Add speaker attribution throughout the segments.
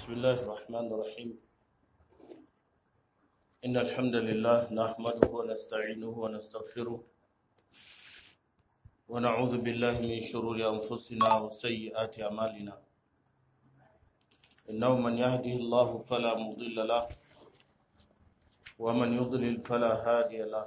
Speaker 1: بسم الله الرحمن الرحيم إن الحمد لله نحمده ونستعينه ونستغفره ونعوذ بالله من شرور أنفسنا وسيئات أعمالنا إنه من يهده الله فلا مضل له ومن يضلل فلا هادي له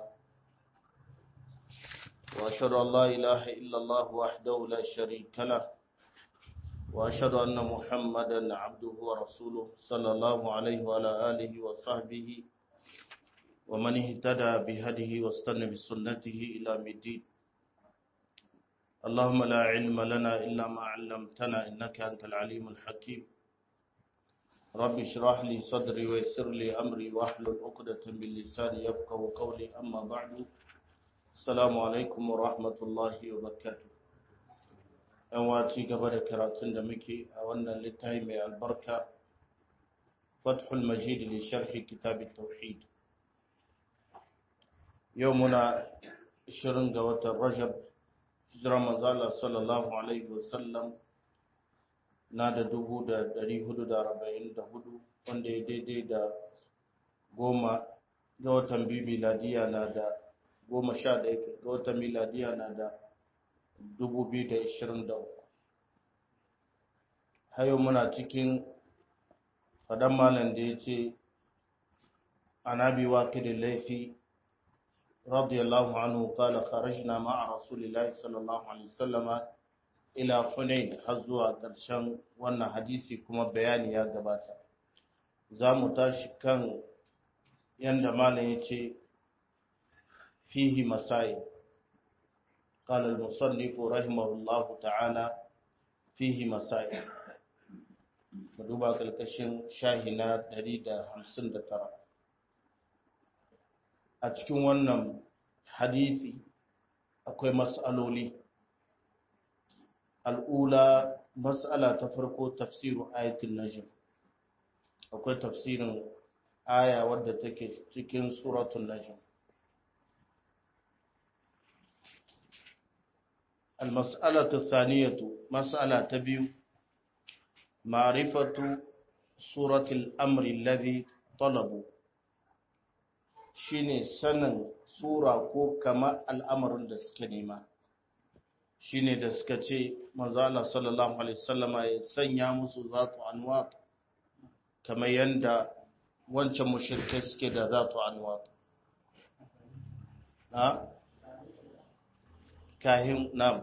Speaker 1: وأشهد أن لا إله إلا الله وحده لا شريك له وأشهد أن محمدا عبده ورسوله صلى الله عليه وعلى آله وصحبه ومن اهتدى بهديه واستنى بسنته إلى الدين اللهم لا علم لنا إلا ما علمتنا إنك أنت العليم الحكيم رب اشرح لي صدري ويسر لي أمري واحلل عقدة من لساني يفقه قولي أما بعد السلام عليكم ورحمة الله وبركاته yan waci gaba da karatun da muke a wannan littafi mai albarka fathul majid li sharhi kitab tauhid yau muna 20 ga watan rajab hijira manzala sallallahu alaihi wasallam na da 1444 wanda ya daidai da goma ga watan biyu miladiya na da goma sha ɗaya ga watan miladiya na da 2023 hayo muna cikin fadan malam da ya ce anabi wakilin laifi radiyallahu anhu kala kharajna ma'a rasulillahi sallallahu alaihi wasallama ila hunain har zuwa ƙarshen wannan hadisi kuma bayani ya gabata za mu tashi kan yanda malam ya ce fihi masail قال المصنف رحمه الله تعالى فيه مسائل duba kalkashin shahina 159 a cikin wannan hadisi akwai mas'aloli al'ula mas'ala ta farko tafsirin ayatul najm akwai tafsirin aya wadda take cikin suratul najm المسألة الثانية مسألة تبيو معرفة سورة الأمر الذي طلبوا shine sanin sura ko kama al'amarin da suka nema shine da suka ce manzo Allah sallallahu alaihi wasallama ya sanya musu zatu anwat kamar yanda wancan mushrikai suke da zatu anwat ha kahin nam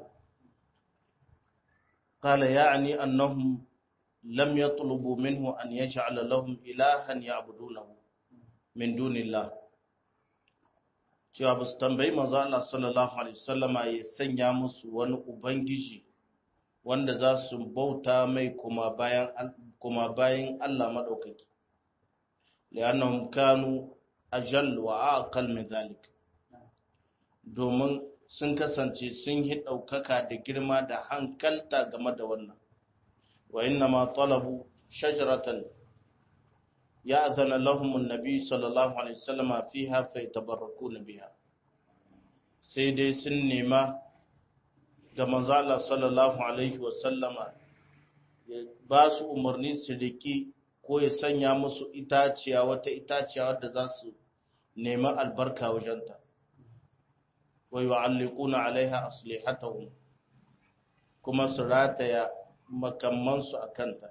Speaker 1: قال يعني أنهم لم يطلبوا منه أن يجعل لهم إلها يعبدونه من دون الله cewa ba su tambayi manzo Allah sallallahu alaihi wasallama ya sanya musu wani ubangiji wanda za su bauta mai kuma bayan kuma bayan Allah madaukaki li'annahum kanu ajall wa aqal min zalik domin sun kasance sun yi ɗaukaka da girma da hankalta game da wannan wa inna ma talabu shajaratan ya azana lahumun nabi sallallahu alaihi wasallama fiha fa yatabarrakuna biha sai dai sun nema ga manzo Allah sallallahu alaihi wasallama ya ba su umarni su riki ko ya sanya musu itaciya wata itaciya wadda za su nema albarka wajenta wa yu'alliquna alaiha aslihatahum kuma su rataya makamansu a kanta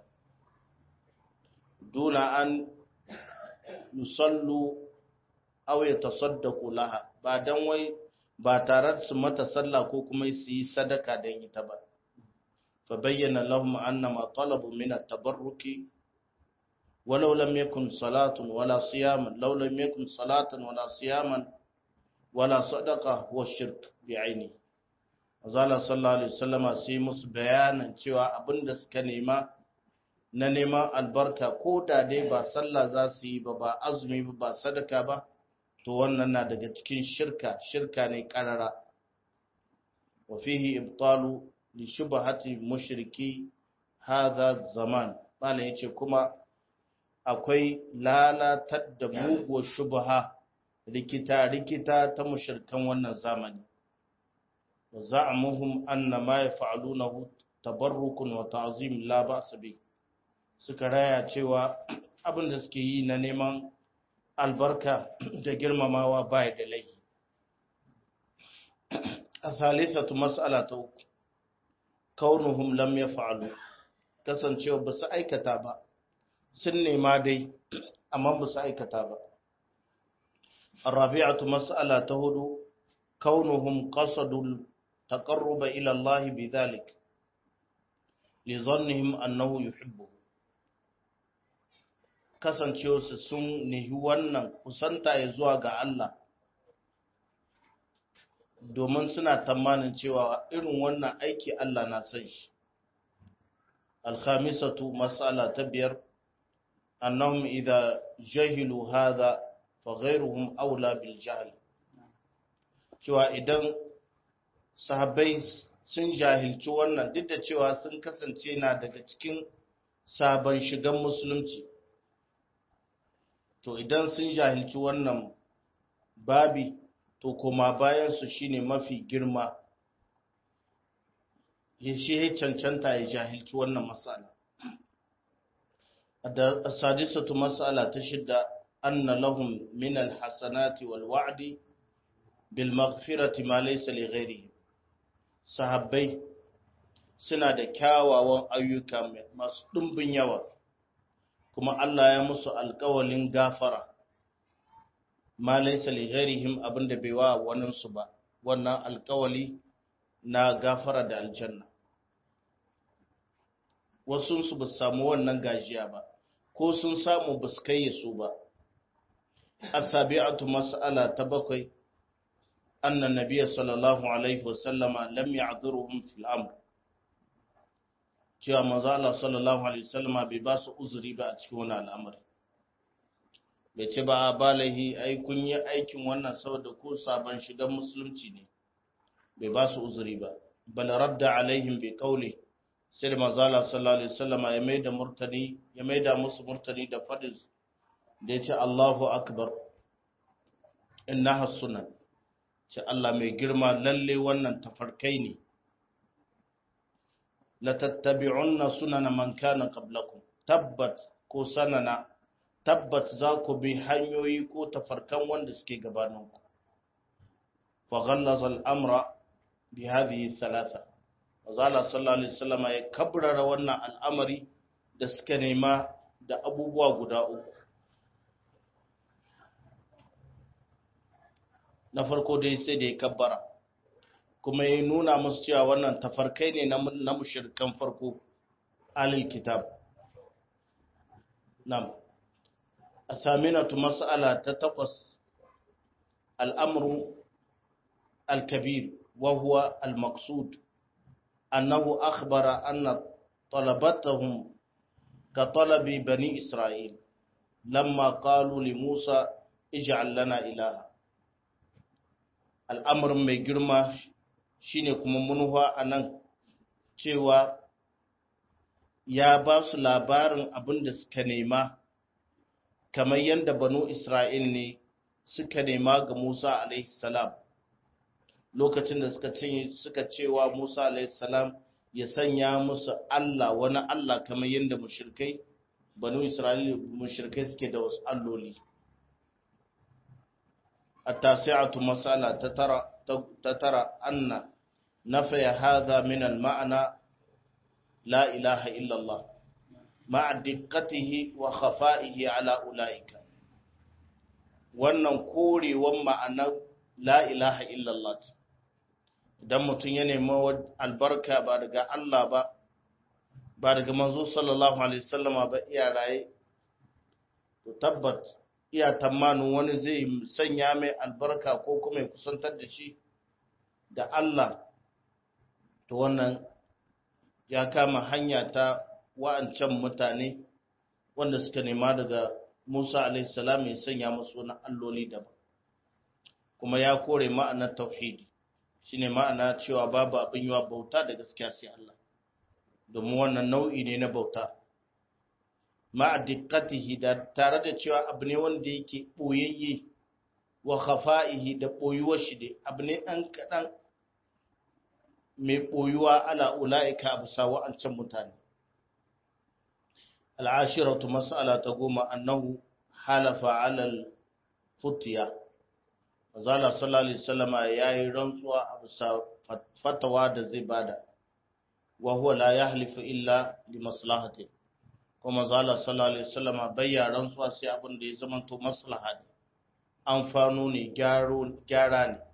Speaker 1: duna an yusallu aw yatasaddaqu laha ba dan wai ba tare su mata sallah ko kuma su yi sadaka dan ita ba fa bayyana lahum anna ma talabu min at-tabarruki ولو لم يكن صلاة ولا صياما لو لم يكن صلاة ولا صياما wala sadaka wa shirk bi aini azala sallallahu alaihi wasallama sai musu bayanan cewa abinda suka nema na neman albarka ko da dai ba sallah za su yi ba ba azumi ba ba sadaka ba to wannan na daga cikin shirka shirka ne karara wa fihi ibtalu li shubhati mushriki hadha zaman bala yace kuma akwai lalatar da muguwar shubha rikita-rikita ta mushirkan wannan zamani wa za'amuhum anna ma yaf'alunahu tabarrukun wa ta'zim la ba'sa bi suka raya cewa abin da suke yi na neman albarka da girmamawa baya da laifi a thalithatu mas'ala ta uku kaunuhum lam yaf'alu kasancewa ba su aikata ba sun nema dai amma ba su aikata ba الرابعة مسألة تهدو كونهم قصدوا التقرب إلى الله بذلك لظنهم أنه يحبه kasancewarsu sun nihi wannan kusanta ya zuwa ga Allah domin suna tamanin cewa irin wannan aiki Allah na san shi alkhamisatu mas'ala ta biyar annahum idza jahilu hadha fa ghayruhum aula bil jahl cewa idan sahabbai sun jahilci wannan duk da cewa sun kasance na daga cikin sabon shigan musulunci to idan sun jahilci wannan babi to kuma bayansu shine mafi girma ya shi ya cancanta ya jahilci wannan matsala da sadisatu matsala ta shidda anna lahum min alhasanati wal wa'di bil maghfirati ma laysa li ghairihi sahabbai suna da kyawawan ayyuka masu ɗumbin yawa kuma Allah ya musu alƙawalin gafara ma laysa li ghairihim abinda bai wa wannan su ba wannan alƙawali na gafara da aljanna wasu su ba samu wannan gajiya ba ko sun samu ba su kai su ba asabi'atu mas'ala ta bakwai anna nabiyya sallallahu alaihi wasallama lam ya'dhuruhum fil amr cewa manzo Allah sallallahu alaihi wasallama bai ba su uzuri ba a cikin wannan al'amari bai ce ba balahi ai kun yi aikin wannan saboda ko sabon shigan musulunci ne bai ba su uzuri ba bal radda alaihim bi qawli sai da manzo Allah sallallahu alaihi wasallama ya maida murtani ya maida musu murtani da fadin da ya ce Allahu akbar innaha sunan ce Allah mai girma lalle wannan tafarkai ne latattabi'unna sunana man kana qablakum tabbat ko sanana tabbat za ku bi hanyoyi ko tafarkan wanda suke gabaninku fa ghallaza al-amra bi hadhihi thalatha Azala sallallahu alaihi wasallam ya kabrara wannan al'amari da suka nema da abubuwa guda uku na farko dai sai da ya kabbara kuma ya nuna musu cewa wannan tafarkai ne na mushirkan farko alil kitab nam asaminatu mas'ala ta takwas al'amru al-kabir wa huwa al-maqsud annahu akhbara anna talabatahum ka talabi bani isra'il lamma qalu li musa ij'al lana ilaha al'amarin mai girma shine kuma munuwa a nan cewa ya ba su labarin abin da suka nema kamar yadda banu Isra'il ne suka nema ga Musa salam lokacin da suka ce suka cewa Musa salam ya sanya musu Allah wani Allah kamar yadda mushrikai banu Isra'il mushrikai suke da wasu alloli التاسعة مسألة تترى تترى أن نفي هذا من المعنى لا إله إلا الله مع دقته وخفائه على أولئك wannan korewan ma'anar la ilaha illallah idan mutum ya nemi albarka ba daga Allah ba ba daga manzo sallallahu alaihi wasallama ba iya raye to tabbat iya tamanin wani zai sanya mai albarka ko kuma ya kusantar da shi da Allah to wannan ya kama hanya ta wa'ancan mutane wanda suka nema daga Musa alaihissalam ya sanya musu wani alloli daban kuma ya kore ma'anar tauhidi shine ma'ana cewa babu abin yiwa bauta da gaskiya sai Allah domin wannan nau'i ne na bauta ma'a dikkatihi da tare da cewa abu ne wanda yake boyayye wa khafa'ihi da boyuwar shi da abu ne dan kadan mai boyuwa ala ulaika abusa wa'ancan mutane al'ashiratu mas'ala ta goma annahu halafa alal futiya mazala sallallahu alaihi wasallama yayi rantsuwa a bisa fatawa da zai bada wa huwa la yahlifu illa li maslahati kuma mazala sallallahu alaihi wasallama bayya rantsuwa sai abin da ya zama to maslaha ne amfano ne gyara ne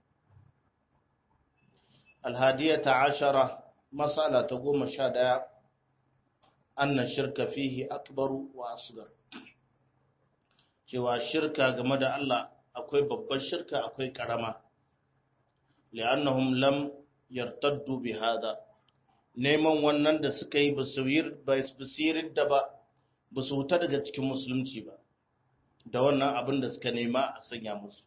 Speaker 1: alhadiyata ashara mas'ala ta goma sha daya anna shirka fihi akbaru wa asgar cewa shirka game da Allah akwai babbar shirka akwai karama li'annahum lam yartaddu bi hada neman wannan da suka yi basirin da ba ba su huta daga cikin musulunci ba da wannan abin da suka nema a sanya musu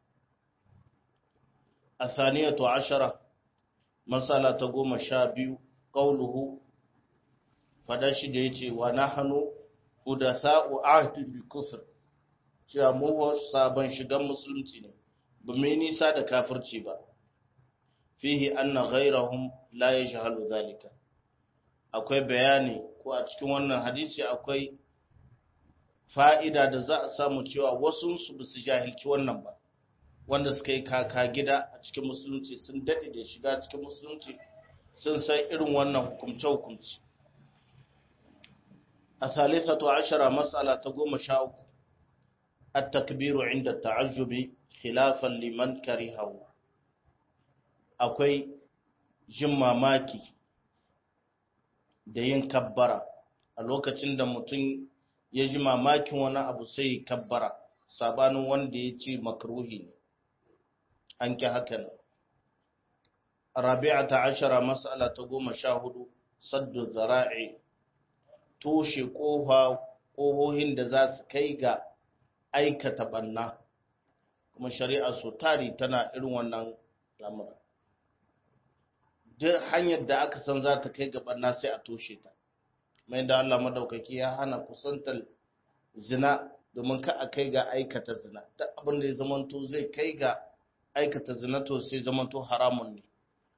Speaker 1: a saniyatu ashara matsala ta goma sha biyu ƙauluhu fadar shi da ya ce wa na hannu udasa'u ahdi bi kufr cewa mu sabon shigan musulunci ne ba mai nisa da kafirci ba fihi anna ghairahum la yajhalu zalika akwai bayani ko a cikin wannan hadisi akwai fa'ida da za a samu cewa wasu su ba su jahilci wannan ba wanda suka yi kaka gida a cikin musulunci sun daɗe da shiga cikin musulunci sun san irin wannan hukumce-hukumce a salisatu ashara matsala ta goma sha uku التكبير عند التعجب خلافا liman كرهه akwai jin mamaki da yin kabbara a lokacin da mutum ya ji mamakin wani abu sai ya kabbara sabanin wanda ya ce makruhi ne an ki hakan rabi'a ta ashara mas'ala ta goma sha hudu saddu zara'i toshe ƙohohin da za su kai ga aikata banna kuma shari'a su tari tana irin wannan lamura duk hanyar da aka san za ta kai ga banna sai a toshe ta mai da Allah madaukaki ya hana kusantar zina domin ka a kai ga aikata zina duk abin da ya zamanto zai kai ga aikata zina to sai zamanto haramun ne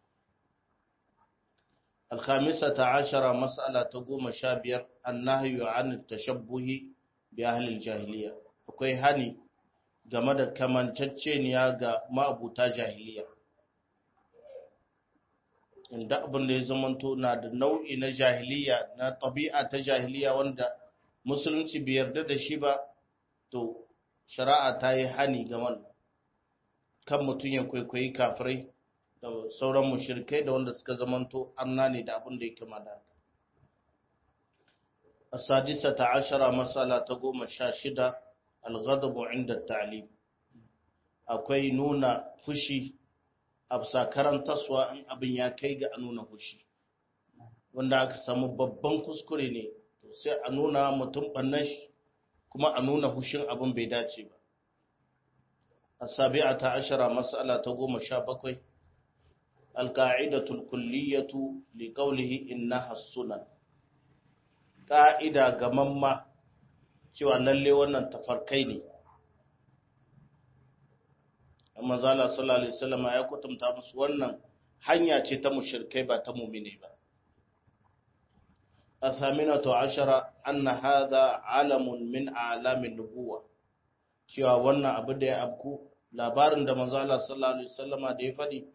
Speaker 1: الخامسة عشرة مسألة تقوم شابير النهي عن التشبه بأهل الجاهلية akwai hani game da kamanceceniya ga ma'abuta jahiliya inda abin da ya zamanto na da nau'i na jahiliya na ɗabi'a ta jahiliya wanda musulunci bai yarda da shi ba to shari'a ta yi hani ga wannan kan mutum ya kwaikwayi kafirai da sauran mushrikai da wanda suka zamanto arna ne da abin da ya kama da haka السادسة عشرة مسألة تقوم الشاشدة الغضب عند التعليم akwai nuna fushi a bisa karantaswa in abin ya kai ga a nuna fushi wanda aka samu babban kuskure ne sai a nuna mutum ɓannan shi kuma a nuna fushin abin bai dace ba a sabi'a ta ashara mas'ala ta goma sha bakwai alka'idatul kulliyatu li qawlihi innaha sunan ƙa'ida ga mamma cewa lalle wannan tafarkai ne. Amma zala sallallahu Alaihi wasallama ya kutumta musu wannan hanya ce ta mushirkai ba ta mumine ba. A saminatu ashara anna hadha alamun min alamin nubuwa cewa wannan abu da ya abku labarin da manzala sallallahu Alaihi wasallama da ya faɗi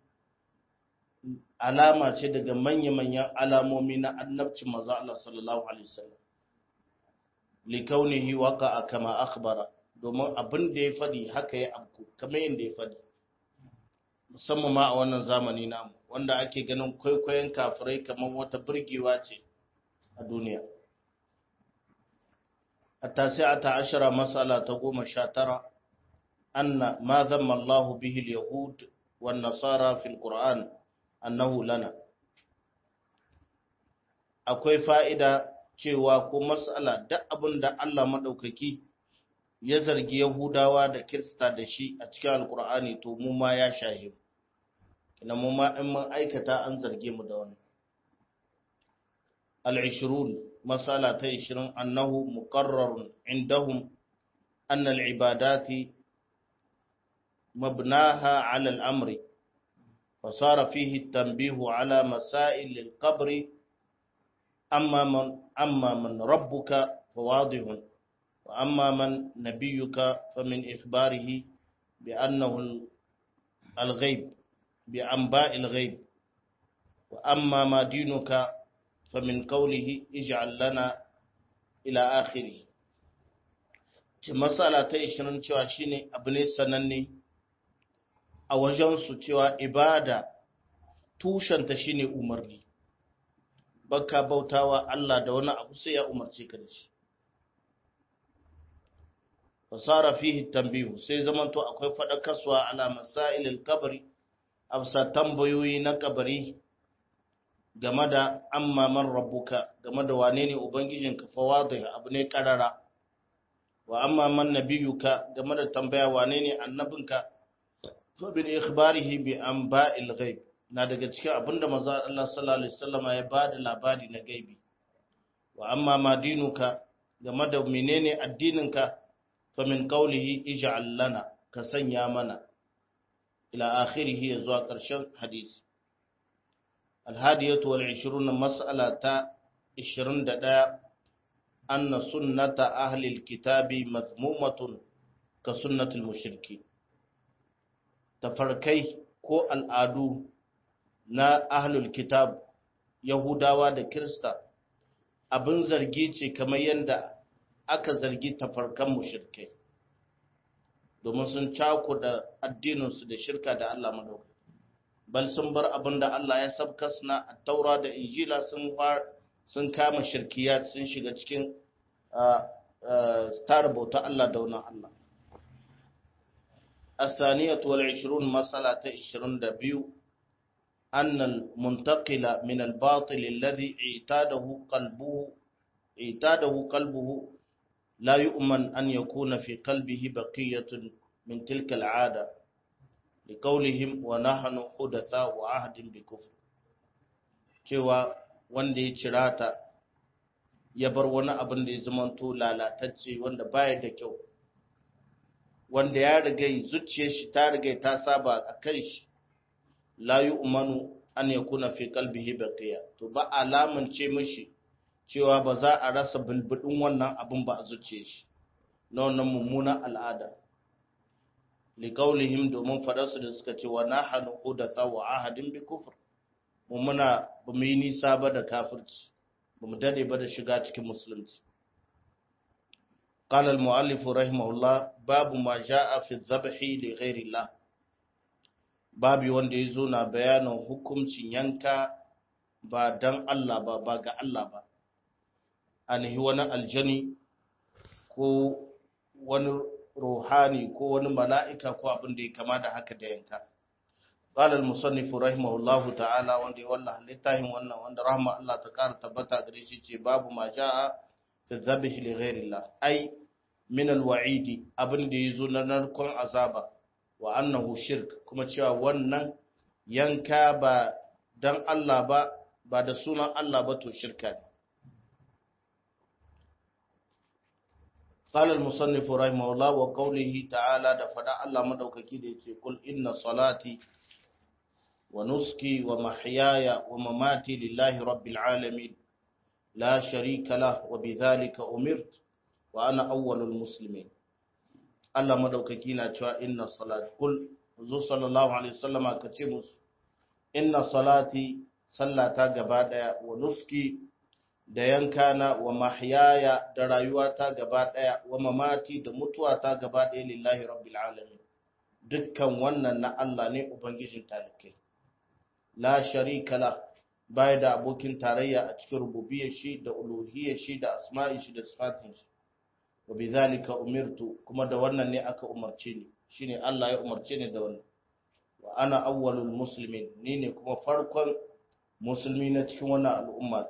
Speaker 1: alama ce daga manya-manyan alamomi na annabcin maza Allah sallallahu Alaihi wasallam. Likaunihi waka a kama akhbara domin abin da ya faɗi haka ya abku, kamar yadda ya faɗi. Musamman ma a wannan zamani namu, wanda ake ganin kwaikwayon kafirai kamar wata birgewa ce a duniya. A tasi'ata ashara matsala ta goma sha tara, anna ma zama Allahu bihil Yahud wa Nasara fil Qur'an annahu lana akwai fa'ida cewa ko matsala duk abin da Allah maɗaukaki ya zargi Yahudawa da Kirista da shi a cikin Alƙur'ani to mu ma ya shahe kina mu ma in mun aikata an zarge mu da wannan al-20 masala ta 20 annahu muqarrarun indahum anna al-ibadati mabnaha 'ala al-amri فصار فيه التنبيه على مسائل القبر أما من, أما من ربك fawadihun wa amma man nabiyuka famin ikhbarihi bi annahu al-ghaib bi anba'il ghaib wa amma ma dinuka famin qawlihi ij'al lana ila akhirih ce matsala ta 20 cewa shine abu ne sananne a wajensu cewa ibada tushenta shine umarni baka bautawa Allah da wani abu sai ya umarce ka da shi fasara fihi tambihu sai zamanto akwai fadakarwa ala masailil kabari afsa tambayoyi na kabari game da amma man rabbuka game da wane ne ubangijinka fa wadih abu ne karara wa amma man nabiyuka game da tambaya wane ne annabinka fa bil ikhbarihi bi anba'il ghaib na daga cikin abinda manzo Allah sallallahu alaihi wasallam ya bada labari na gaibi wa amma ma dinuka game da menene addininka fa min qawlihi ij'al lana ka sanya mana ila akhirih zuwa ƙarshen hadisi الهادية والعشرون مسألة عشرين دقاء أن سنة أهل الكتاب مذمومة كسنة المشركين تفركي ko al'adu na ahlul kitab Yahudawa da Kirista abin zargi ce kamar yadda aka zargi tafarkan mushrikai domin sun cakuda addininsu da shirka da Allah madauka bal sun bar abin da Allah ya sabkas na taura da injila sun sun kama shirkiyat sun shiga cikin tara bauta Allah da wani Allah. الثانية والعشرون مسألة عشرون دبيو أن المنتقل من الباطل الذي اعتاده قلبه اعتاده قلبه لا يؤمن أن يكون في قلبه بقية من تلك العادة لقولهم ونحن حدثاء عهد بكفر cewa wanda ya cirata ya bar wani abin da ya zamanto lalatacce wanda baya da kyau wanda ya riga zuciyar shi ta riga ta saba a kan shi la yu'manu an yakuna fi qalbihi baqiya to ba alaman ce mishi cewa ba za a rasa bulbudin wannan abin ba a zuciyar shi na wannan mummunan al'ada liƙaulihim domin faɗarsu da suka ce wa nahanu hudatha wa ahadin bi kufr mu muna ba mu yi nisa ba da kafirci ba mu dade ba da shiga cikin musulunci قال المؤلف رحمه الله باب ما جاء في الذبح لغير الله babi wanda ya zo na bayanin hukuncin yanka ba dan Allah ba ba ga Allah ba anihi wani aljani ko wani ruhani ko wani mala'ika ko abin da ya kama da haka da yanka. قال المصنف رحمه الله تعالى وندي والله لتاهم وانا وانا رحمة الله تقار تبتا قريشي باب ما جاء في الذبح لغير الله أي من الوعيد أبن دي يزون نركن عذابا وأنه شرك كما تشوى وانا ينكا با دان الله با با da sunan Allah ba to shirka ne قال المصنف رحمه الله وقوله تعالى da fada Allah madaukaki da yace kul inna salati wa nuski wa mahyaya wa mamati lillahi rabbil alamin la sharika lah wa bidhalika umirtu wa ana awwalul muslimin Allah madaukaki na cewa inna salati kul zu sallallahu alaihi wasallam ka ce musu inna salati sallata gaba daya wa nuski da yankana wa mahyaya da rayuwata gaba ɗaya wa mamati da mutuwata gaba ɗaya lillahi rabbil alamin dukkan wannan na Allah ne ubangijin talikai la sharika la bai da abokin tarayya a cikin rububiyyar shi da uluhiyyar shi da asma'i shi da sifatin shi wa bidhalika umirtu kuma da wannan ne aka umarce ni shine Allah ya umarce ni da wannan wa ana awwalul muslimin ni ne kuma farkon musulmi na cikin wannan al'umma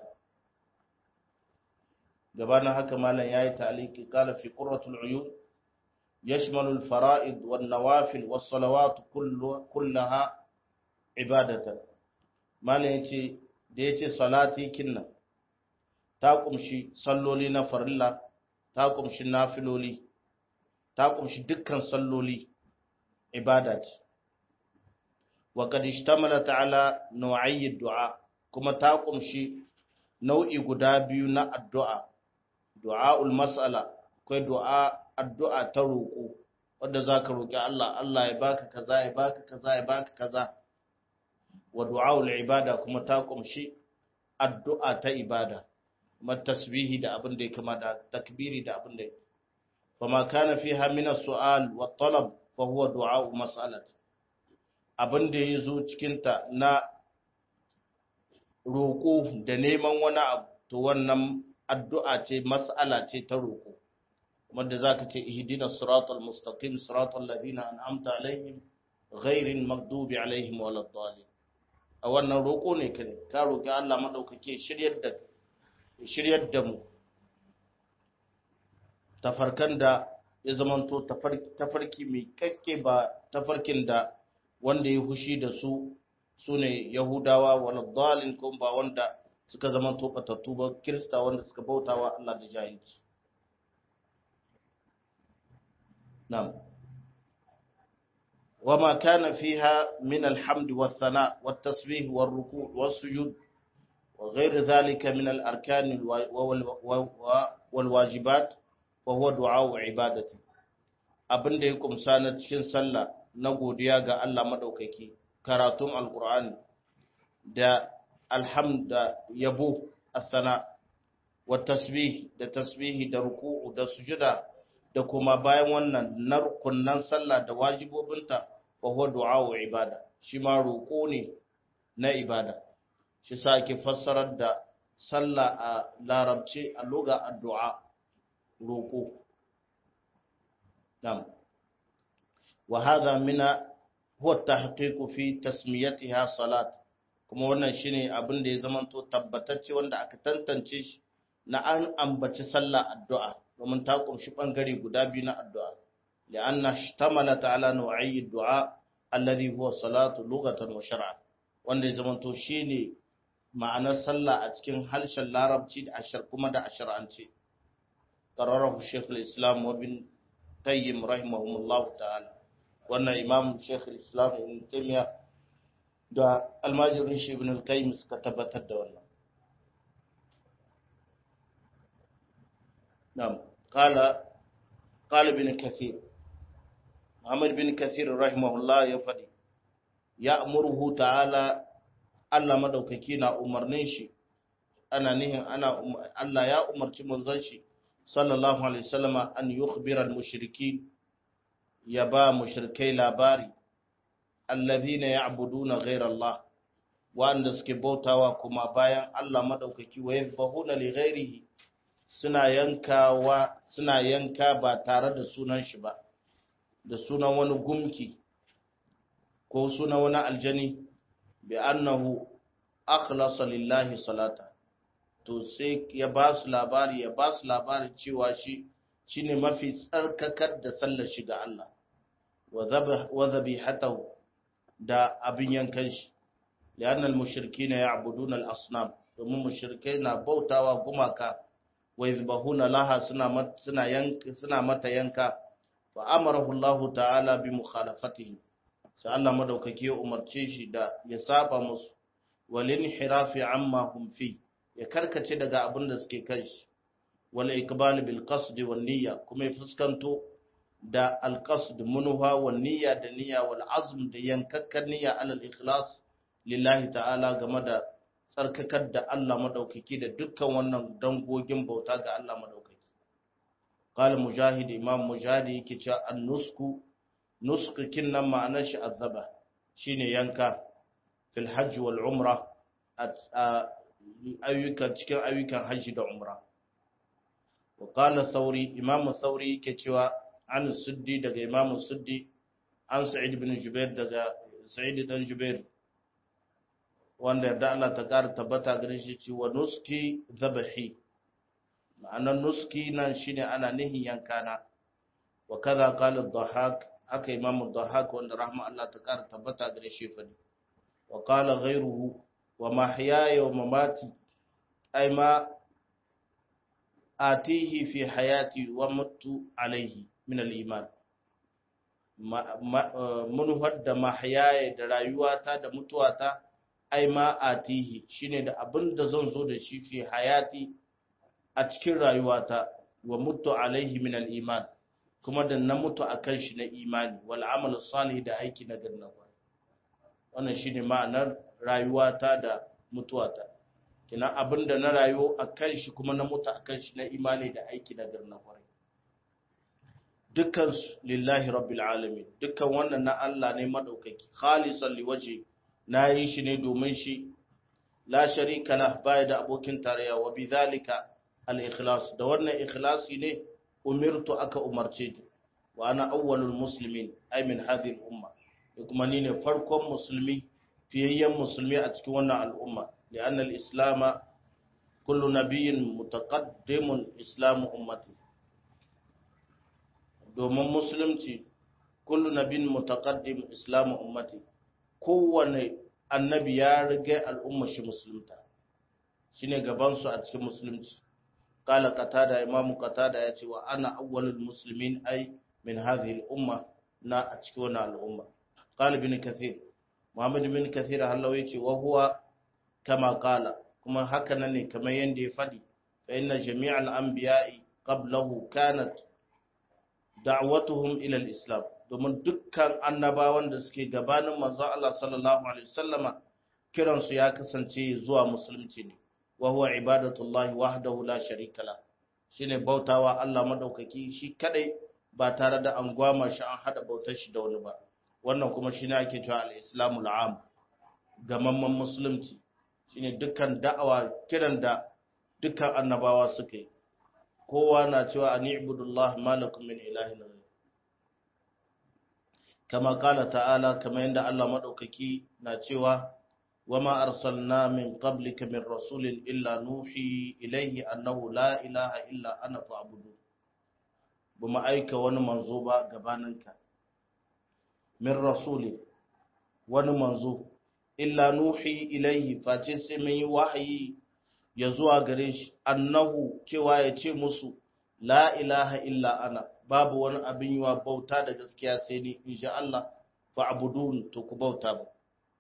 Speaker 1: gabanin haka malam yayi ta'liqi qala fi qurratul uyun yashmalu al-fara'id wan nawafil was salawat kullaha ibadatan malam yace da yace salati kinnan ta kumshi salloli na farilla ta kumshi nafiloli ta kumshi dukkan salloli ibada ce wa qad ishtamalat ala naw'i du'a kuma ta kumshi nau'i guda biyu na addu'a du'a'ul mas'ala akwai du'a addu'a ta roƙo wanda zaka roƙi Allah Allah ya baka kaza ya baka kaza ya baka kaza wa du'a'ul ibada kuma ta kumshi addu'a ta ibada kuma tasbihi da abin da ya kama da takbiri da abin da ya fama kana fiha min as-su'al wa talab fa huwa du'a'u mas'alat abin da yazo cikin ta na roƙo da neman wani abu to wannan addu'a ce mas'ala ce ta roƙo wanda zaka ce ihdina siratal mustaqim siratal ladina an'amta alaihim ghairil maghdubi alaihim waladdallin a wannan roƙo ne ka ka roƙi Allah madaukake shiryar da shiryar da mu tafarkan da ya zamanto tafarki mai kakke ba tafarkin da wanda ya hushi da su su ne yahudawa waladdallin kuma ba wanda suka zamanto batattu ba kirista wanda suka bautawa Allah da jahilci na'am وما كان فيها من الحمد والثناء والتسبيح والركوع والسجود وغير ذلك من الأركان والواجبات فهو دعاء عبادته abin da ya kumsa na cikin sallah na godiya ga Allah madaukaki karatun alqur'ani da alhamda yabo asana wa tasbih da tasbihi da ruku'u da sujuda da kuma bayan wannan na rukunnan sallah da wajibobinta fa huwa du'a'u ibada shi ma roƙo ne na ibada shi sa ake fassarar da sallah a larabci a loga addu'a roƙo nam wa hadha mina huwa tahqiqu fi tasmiyatiha salat kuma wannan shine abin da ya zamanto tabbatacce wanda aka tantance shi na an ambaci sallah addu'a domin ta kunshi bangare guda biyu na addu'a li'anna shtamalat ala nau'i du'a alladhi huwa salatu lughatan wa shar'an wanda ya zamanto shine ma'anar sallah a cikin harshen larabci da ashar kuma da ashar'ance qararahu shaykh al-islam wa bin tayyib rahimahumullah ta'ala wannan imam shaykh al-islam ibn taymiya da almajirin shi ibn al-qayyim suka tabbatar da wannan na'am قال قال ابن كثير محمد بن كثير رحمه الله يفدي يأمره تعالى Allah madaukaki na umarnin shi ana nihin ana Allah ya umarci manzon shi sallallahu alaihi wasallama an yukhbira al-mushrikin ya ba mushrikai labari allazina ya'buduna ghayra Allah wanda suke bautawa kuma bayan Allah madaukaki wa yadhbahuna li ghairihi suna yankawa suna yanka ba tare da sunan shi ba da sunan wani gumki ko sunan wani aljani bi annahu akhlasa lillahi salata to sai ya ba su labari ya ba su labari cewa shi shine mafi tsarkakar da sallar shi ga Allah wa dhabihatahu da abin yankan shi lianna al-mushrikeena ya'buduna al-asnam domin mushrikai na bautawa gumaka wa yadhbahuna laha suna suna yanka suna mata yanka fa amarahu Allah ta'ala bi mukhalafatihi sai Allah madaukaki ya umarce shi da ya saba musu walin hirafi amma hum fi ya karkace daga abin da suke kai shi wal iqbal bil qasd wal niyya kuma ya fuskanto da al qasd munha wal niyya da niyya wal azm da yankakkan niyya alal ikhlas lillahi ta'ala game da tsarkakar da Allah madaukaki da dukkan wannan dangogin bauta ga Allah madaukaki qala mujahid imam mujahid yake cewa an-nusku nuskukin nan ma'anar shi azaba shine yanka fil hajj wal umra ayyukan cikin ayyukan hajji da umra wa qala thawri imam thawri yake cewa an suddi daga imam suddi an sa'id ibn jubair daga sa'id dan jubair wanda yarda Allah ta kara tabbata gare shi cewa nuski zabahi ma'anar nuski nan shine ana nihin yankana wa kaza qala ad-dhahak haka imamu dhahak wanda rahma Allah ta kara tabbata gare shi fadi wa qala ghayruhu wa mahyaya wa mamati ay ma atihi fi hayati wa mutu alayhi min al-iman mun hadda mahyaya da rayuwata da mutuwata ai ma atihi shine da abin da zan zo da shi fi hayati a cikin rayuwata wa mutu alaihi min al-iman kuma da na mutu akan shi na imani wal amal salih da aiki na ganna wannan shine ma'anar rayuwata da mutuwata kina abinda na rayu akan shi kuma na mutu akan shi na imani da aiki na ganna kwarai dukkan lillahi rabbil alamin dukkan wannan na Allah ne madaukaki khalisan liwaji na yi shi ne domin shi la sharika lah baya da abokin tarayya wa bidhalika al-ikhlas da wannan ikhlasi ne umirtu aka umarce ni wa ana awwalul muslimin ay min hadhihi al-umma kuma ni ne farkon musulmi fiyayyen musulmi a cikin wannan al'umma li'anna al-islama kullu nabiyyin mutaqaddimun islamu ummati domin musulunci kullu nabiyyin mutaqaddim islamu ummati kowane annabi ya riga al'umma shi musulunta shine gaban su a cikin musulunci qala qatada imam qatada yace wa ana awwalul muslimin ay min hadhihi al-umma na a cikin wannan al'umma qala ibn kathir muhammad ibn kathir hallau yace wa huwa kama qala kuma haka nan ne kamar yanda ya fadi fa inna jami'al anbiya'i qablahu kanat da'watuhum ila al-islam domin dukkan annabawan da suke gabanin manzo Allah sallallahu alaihi wasallama kiransu ya kasance zuwa musulunci ne wa huwa ibadatullahi wahdahu la sharika la shine bautawa Allah madaukaki shi kadai ba tare da an gwama shi an hada bautar shi da wani ba wannan kuma shine ake cewa al-islamul am gamamman musulunci shine dukkan da'awa kiran da dukkan annabawa suka yi kowa na cewa ani ibudullah malakum min ilahin kama kala ta'ala kama yadda Allah madaukaki na cewa wama arsalna min qablika min rasulin illa nuhi ilayhi annahu la ilaha illa ana fa'budu buma aika wani manzo ba gabaninka min rasulin wani manzo illa nuhi ilayhi face sai mun yi wahayi ya zuwa gare shi annahu cewa ya ce musu la ilaha illa ana babu wani abin yiwa bauta da gaskiya sai ni insha Allah fa'budun to ku bauta ba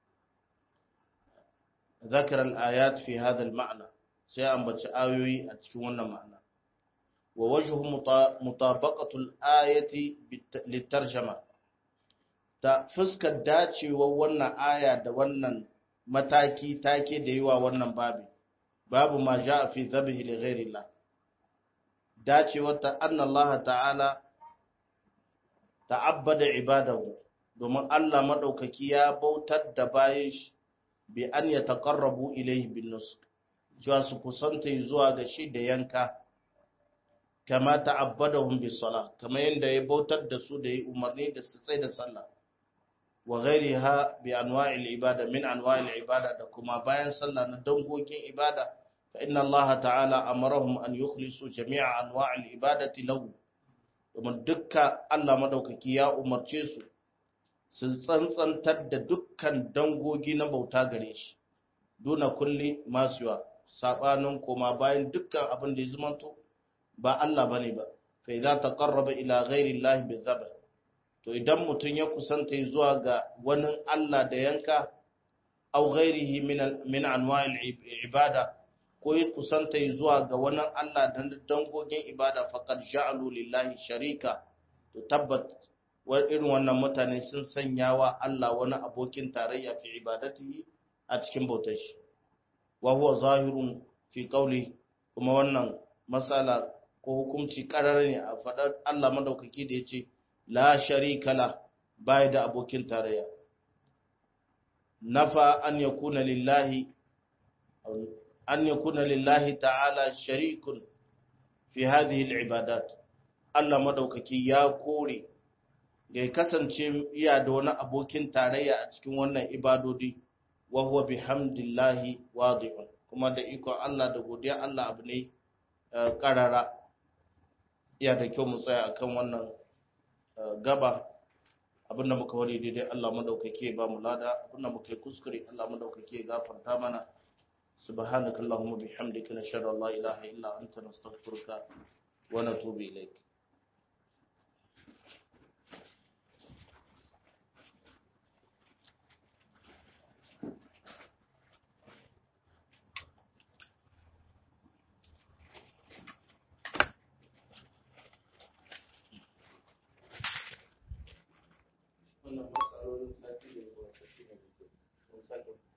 Speaker 1: zakar al-ayat fi hadha al-ma'na sai ambaci ayoyi a cikin wannan ma'ana wa wajhu mutabaqatu al-ayati litarjama ta fuskar dacewar wannan aya da wannan mataki take da yiwa wannan babi babu ma ja'a fi dhabhi li ghayrillah dacewar ta annallaha ta'ala ta'abbada ibadahu domin Allah madaukaki ya bautar da bayan shi bi an ya taqarrabu ilayhi bin nusk cewa su kusanta zuwa ga shi da yanka kama ta'abbadahum bis salah kama yanda ya bautar da su da yi umarni da su tsaya da sallah wa ghairiha bi anwa'il ibada min anwa'il ibada da kuma bayan sallah na dangogin ibada فإن الله تعالى أمرهم أن يخلصوا جميع أنواع العبادة له domin dukka Allah madaukaki ya umarce su su tsantsantar da dukkan dangogi na bauta gare shi duna kulli masuwa sabanin koma bayan dukkan abin da ya zumanto ba Allah bane ba fa idza taqarraba ila ghairi Allah bi to idan mutun ya kusanta zuwa ga wani Allah da yanka aw ghairihi min min anwa'il ibada ko yi kusanta zuwa ga wani Allah da dangogin ibada faƙar ja'alu lillahi sharika to tabbat irin wannan mutane sun sanya wa Allah wani abokin tarayya fi ibadatihi a cikin bautar shi wa huwa zahirun fi qawli kuma wannan masala ko hukunci karar ne a faɗar Allah madaukaki da yace la sharika la bai da abokin tarayya nafa an yakuna lillahi أن يكون لله تعالى شريك في هذه العبادات Allah madaukaki ya kore ya kasance iya da wani abokin tarayya a cikin wannan ibadodi wa huwa bihamdillahi wadihun kuma da ikon Allah da godiya Allah abu ne karara iya da kyau mu tsaya akan wannan gaba abinda muka wani daidai Allah madaukaki ya ba mu lada abinda muka yi kuskure Allah madaukaki ya gafarta mana سبحانك اللهم وبحمدك نشهد ان لا اله الا انت نستغفرك ونتوب اليك wannan matsalolin sati da ya gabata shi ne mun sake